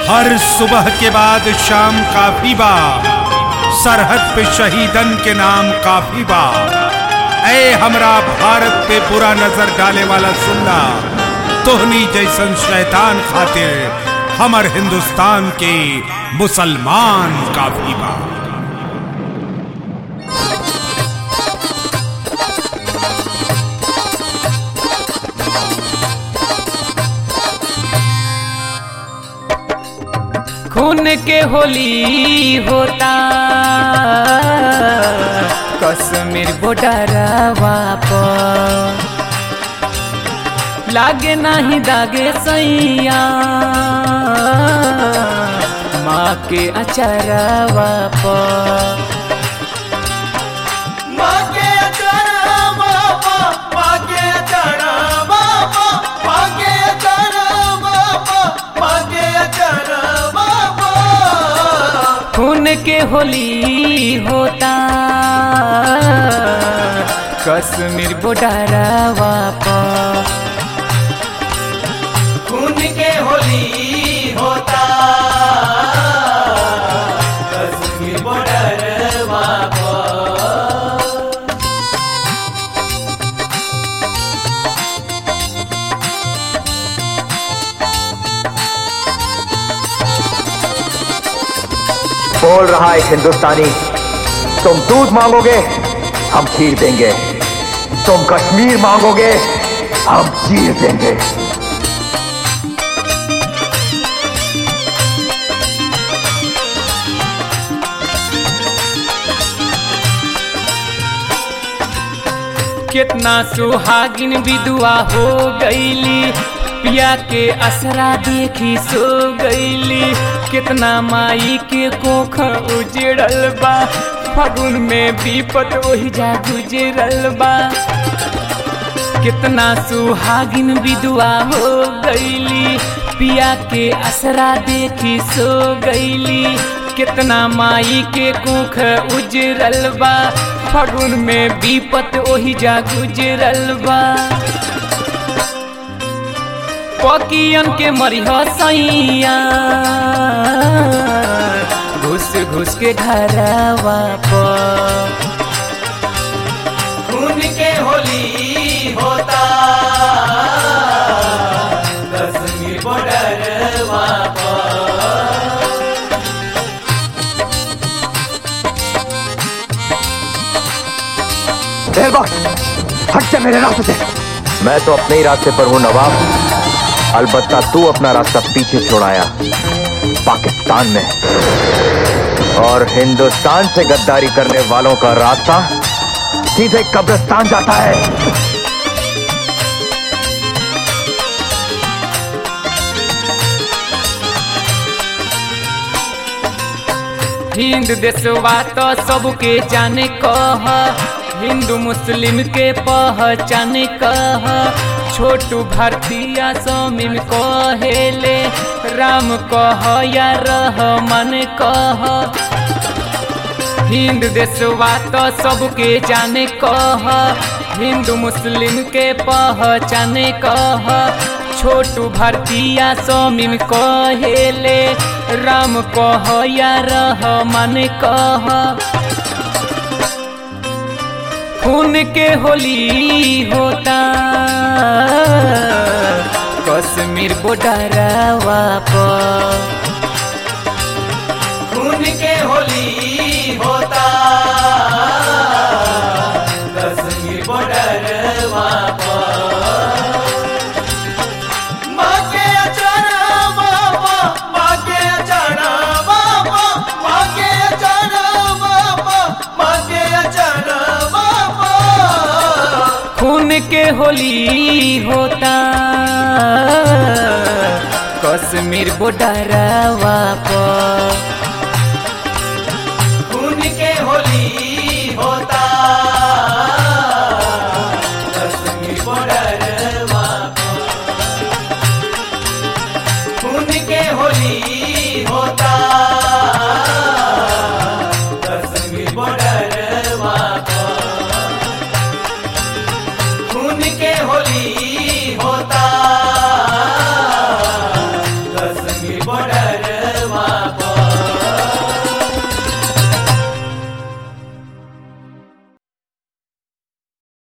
हर सुबह के बाद शाम काफी बा सरहद पे शहीदन के नाम काफी बा ऐ हमरा भारत पे बुरा नजर डाले वाला सुनना तोहनी जैसन शैतान खातिर हमर हिंदुस्तान के मुसलमान काफी बा खून के होली होता कश्मीर बॉर्डरवा पर लागे नहीं दागे सैया माँ के अचरवा पर खून के होली होता कश्मीर बॉर्डरवा पर खून के होली होता कश्मीर बॉर्डरवा पर बोल रहा एक हिंदुस्तानी तुम दूध मांगोगे हम खीर देंगे तुम कश्मीर मांगोगे हम चीर देंगे कितना सुहागिन विधवा हो गईली पिया के असरा देखी सो गईली कितना माई के कोख उजड़ल बा फगुन में विपत वही जा गुजरल बा कितना सुहागिन विधवा हो गईली पिया के असरा देखी सो गईली कितना माई के कोख उजरल बा फगुन में विपत ओही जा गुजरल बा पकियन के मरिह सैया घुस घुस के घरवा पर खून के होली होता कश्मीर बॉर्डरवा पर देर वक्त हट जा मेरे रास्ते से मैं तो अपने ही रास्ते पर हूं नवाब अलबत्ता तू अपना रास्ता पीछे छोड़ाया पाकिस्तान में और हिंदुस्तान से गद्दारी करने वालों का रास्ता सीधे कब्रिस्तान जाता है हिंद देशवा तो सबके जाने कह हिंदू मुस्लिम के पहचाने कह छोटू भारतीय समीम कहेले राम कह या रहमान कह हिंद देशवा तो सबके जाने कह हिंदू मुस्लिम के पहचाने कह छोटू भारतीय समीम कहेले राम कह या रहमान कह खून के होली होता कश्मीर बॉर्डरवा पर खून के होली होता कश्मीर बॉर्डरवा पर माँ के अचारा बाबा माँ के अचारा बाबा माँ के अचारा बाबा माँ के अचारा बाबा खून के होली होता कश्मीर बॉर्डरवा पर खून के होली होता कश्मीर बॉर्डरवा पर खून के होली होता